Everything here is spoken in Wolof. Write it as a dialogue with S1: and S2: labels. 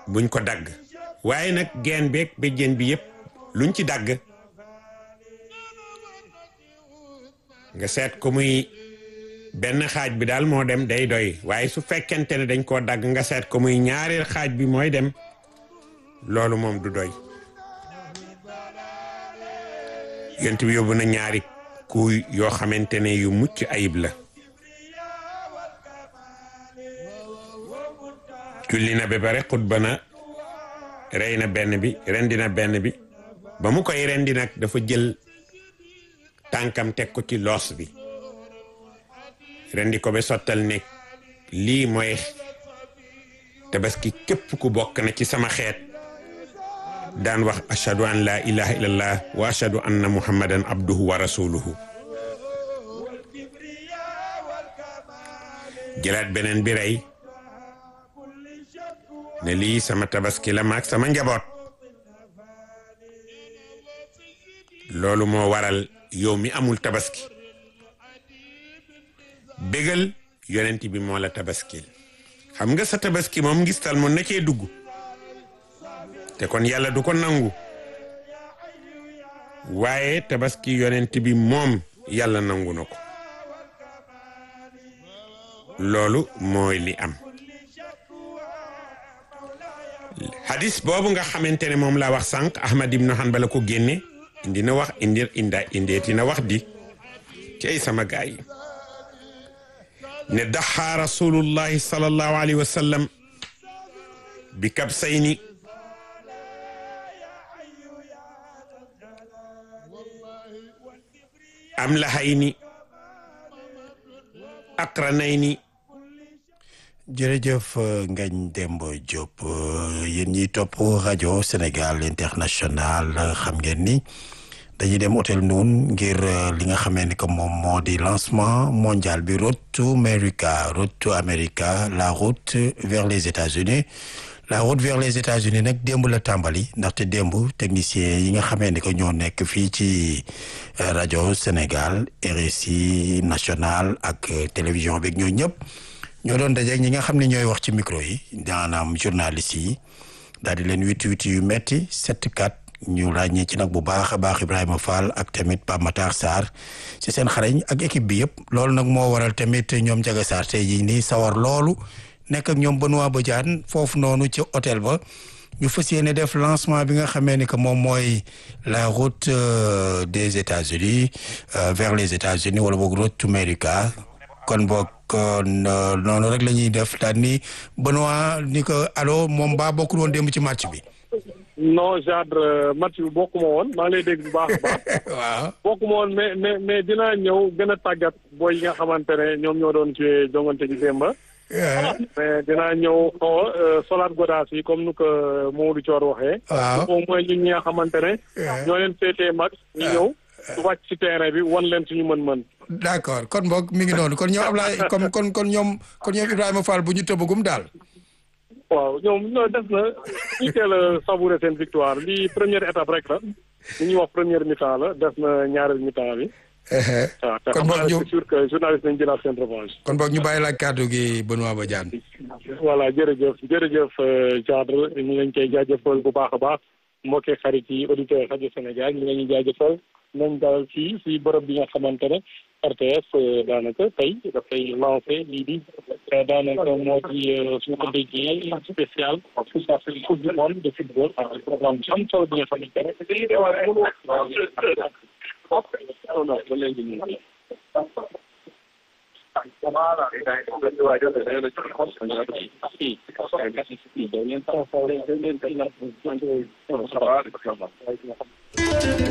S1: buñ ko dagg waaye nag geen beeg béjjén bi yëpp luñ ci dagg nga seet ko muy benn xaaj bi daal moo dem day doy waaye su fekkente ne dañ koo dagg nga seet ko muy ñaareel xaaj bi mooy dem loolu moom du doy yent bi yóbbu na ñaari kuy yoo xamante ne yu mucc ayib la julli na ba pare xutba na rey na benn bi rendi na benn bi ba mu koy rendi nag dafa jël tànkam teg ko ci loos bi rendi ko ba sottal ne lii mooy tabaski képp ku bokk na ci sama xeet daan wax ashhadu an la ilaha illallah wa ashhadu anna muhammadan abduhu wa rasuluhu jëlaat beneen bi rey ne lii sama tabaski la maag sama njaboot loolu moo waral yow mi amul tabaski bégal yonent bi moo la tabaskil xam nga sa tabaski moom ngistal moom na cee dugg te kon yàlla du ko nangu waaye tabaski yonent bi moom yàlla nangu na ko loolu mooy li am hadis boobu nga xamante ne moom laa wax sànq Ahmad ibn Hanbal ko génne indi na wax indi inda indeeti na wax di ci ay sama gaay yi ne daxa rasulullahi sallallahu alayhi wa sallam bi kabsayni am lahayni aqranayni
S2: jërëjëf Ngagne Demba Diop yéen ñiy topp rajo Sénégal international xam ngeen ni dañuy dem hôtel Noon ngir li nga xamee ni que moom moo di lancement mondial bi Road to America Road to America la route vers les États-Unis la route vers les États-Unis nag démb la tàmbali ndaxte démb technicien yi nga xamee ni que ñoo nekk fii ci rajo Sénégal RSI national ak télévision beeg ñoo ñëpp ñoo doon dajeeg ñi nga xam ne ñooy wax ci micro yi daanaam journaliste yi daal di leen witti witti yu metti sept quatre ñu ràññee ci nag bu baax a baax Ibrahima Fall ak tamit Pape Matar Sarr ci seen xarañ ak équipe bi yëpp loolu nag moo waral tamit ñoom Ndiaga Sarr tey jii nii sawar loolu nekk ak ñoom Benoît Badiane foofu noonu ci hôtel ba ñu fas yéene def lancement bi nga xamee ni que moom mooy la route des États-Unis vers les États-Unis wala boog route to America kon boog noonu rek la ñuy def daal ni Benoît ni ko allo moom baa bokkul woon démb ci match bi.
S3: non genre match bi bokkuma woon maa ngi lay dégg bu baax a baax.
S2: waaw
S3: bokkuma woon mais mais mais dinaa ñëw gën a tàggat booy yi nga xamante ne ñoom ñoo doon ci jongante ji démb. mais dinaa ñëw xaw a solaat godaas yi comme nu ko Mamadou Thior waxee.
S2: waaw
S3: au moins ñun ñi nga xamante ne. ñoo leen féetee mag ñu ñëw. wàcc ci terrain bi wan leen suñu mën-mën.
S2: d'accord kon boog mi ngi noonu kon ñoom Ablaye comme kon kon ñoom kon ñoom Ibrahima Fall bu ñu tëbagum daal.
S3: waaw ñoom ñoo def na ñu teel a savourer seen victoire lii première étape rek la li ñuy wax première mi-temps la def na ñaareel mi-temps bi. waaw te
S2: kon
S3: xam
S2: boog
S3: naa
S2: ñu
S3: c'est sûr que journaliste nañ jëlaat seen revanche.
S2: kon boog ñu bàyyi la kàddu gi Benoît Badiane.
S3: voilà jërëjëf jërëjëf Diadre ñu ngi leen koy jaajëfal bu baax a baax mbokki xarit yi auditeurs rajo Sénégal ñu ngi leen di jaajëfal nañ dalal fii si bërëb bi nga xamante ne RTS daanaka tey dafay lancé lii di daanaka moo di suñu ko déggee spécial coupe du monde de football ak programme bi am solo bi nga xamante ne non non ba léegi ñu ngi Voilà.